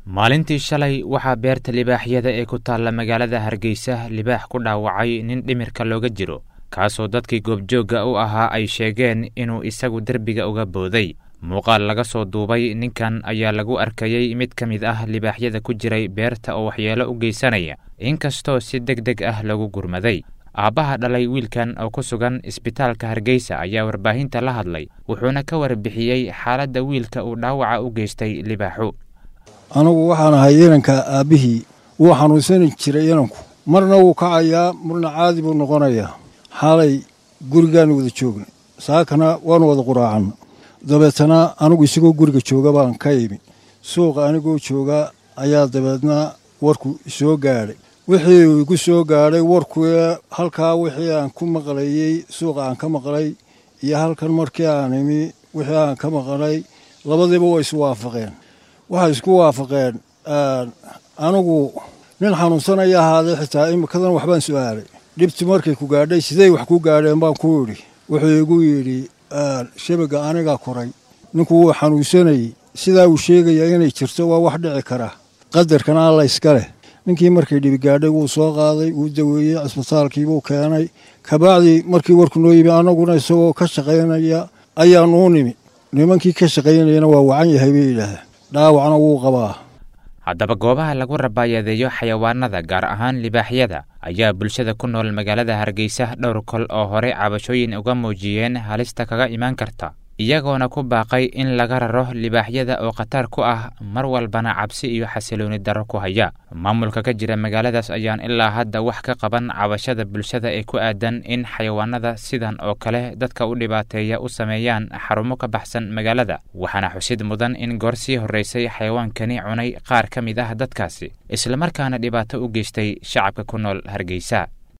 maalintii shalay waxaa beerta libaaxyada ee ku taalla magaalada hargeysa libaax ku dhaawacay nin dhimirka looga jiro kaasoo dadkii goobjoogga u ahaa ay sheegeen inuu isagu derbiga uga booday muuqaal laga soo duubay ninkan ayaa lagu arkayey mid ka mid ah libaaxyada ku jiray beerta oo waxyeelo u geysanaya inkastoo si deg deg ah lagu gurmaday aabbaha dhalay wiilkan oo ku sugan isbitaalka hargeysa ayaa warbaahinta la hadlay wuxuuna ka warbixiyey xaaladda wiilka uu dhaawaca u geystay libaaxu anigu waxaan ahay inanka aabbihii wuu xanuunsani jiray inanku marna wuu kacayaa marna caadi buu noqonayaa xaalay gurigaanu wada joognay saakana waanu wada quraacanna dabeetana anigu isagoo guriga jooga baan ka imi suuqa anigoo jooga ayaa dabeedna warku isoo gaadhay wixii igu soo gaadhay warku halkaa wixii aan ku maqlayey suuqa aan ka maqlay iyo halkan markii aan imi wixii aan ka maqlay labadiiba way isu waafaqeen waxay isku waafaqeen anigu nin xanuunsanaya ahaadee xitaa imikadan waxbaan su'aalay dhibti markay ku gaadhay sidey wax ku gaadheen baan ku idhi wuxuu igu yidhi shabaga anigaa koray ninku wuu xanuunsanayey sidaa uu sheegaya inay jirto waa wax dhici kara qadarkana alla iska leh ninkii markay dhibi gaadhay wuu soo qaaday wuu daweeyey cisbitaalkiibuu keenay kabacdii markii warku noo yimi annaguna isagoo ka shaqaynaya ayaanuu nimi nimankii ka shaqaynayana waa wacan yahay bay yidhaahdeen dhaawacna wuu qabaa haddaba goobaha lagu rabaayadeeyo xayawaanada gaar ahaan libaaxyada ayaa bulshada ku nool magaalada hargeysa dhowr kol oo hore cabashooyin uga muujiyeen halista kaga imaan karta iyagoona ku baaqay in laga raro libaaxyada oo khatar ku ah mar walbana cabsi iyo xasilooni darro ku haya maamulka ka jira magaaladaas ayaan ilaa hadda wax ka qaban cabashada bulshada ee ku aadan in xayawaanada sidan oo kale dadka u dhibaateeya u sameeyaan xarumo ka baxsan magaalada waxaana xusid mudan in goor sii horraysay xayawaankani cunay qaar ka mid ah dadkaasi islamarkaana dhibaato u geystay shacabka ku nool hargeysa